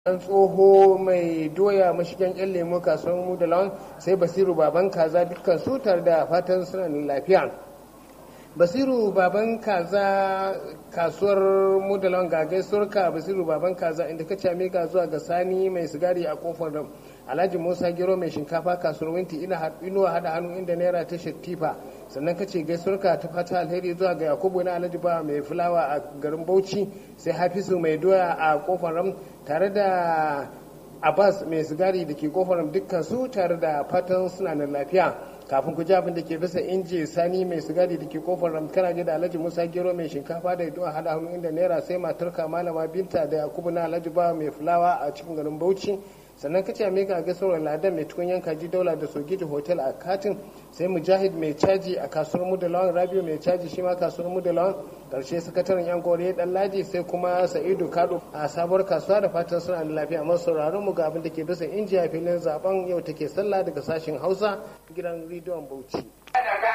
dan tsoho mai doya mashigan yan lemo kasuwar mu da lawan sai basiru baban kaza dukkan su tare da fatan suna lafiya basiru baban kaza kasuwar mu da lawan ga gaisuwar ka basiru baban kaza inda ka came ka zuwa ga sani mai sigari a kofar da alhaji musa gero mai shinkafa kasuwar winti ina inuwa hada hannu inda naira ta tifa sannan ka ce gaisuwar ka ta fata alheri zuwa ga yakubu na alhaji ba mai fulawa a garin bauchi sai hafizu mai doya a kofar ram tare da abbas mai sigari da ke kofar dukkan su tare da fatan suna nan lafiya kafin ku ji abin da ke bisa inji sani mai sigari da ke kofar ramkana da alhaji musa gero mai shinkafa da yaduwa hada hannu inda naira sai matarka malama binta da yakubu na alhaji ba mai fulawa a cikin garin bauchi sannan kace mai ga gasar ladan mai tukun yanka ji daula da sogiji hotel a katin sai mujahid mai caji a kasuwar mudalawan rabiu mai caji shi ma kasuwar mudalawan karshe sakataren yan kore dan laji sai kuma sa'idu kado a sabuwar kasuwa da fatan suna da lafiya amma sauraron mu ga abin da ke bisa injiya filin zaben yau take sallah daga sashen hausa gidan rediyon bauchi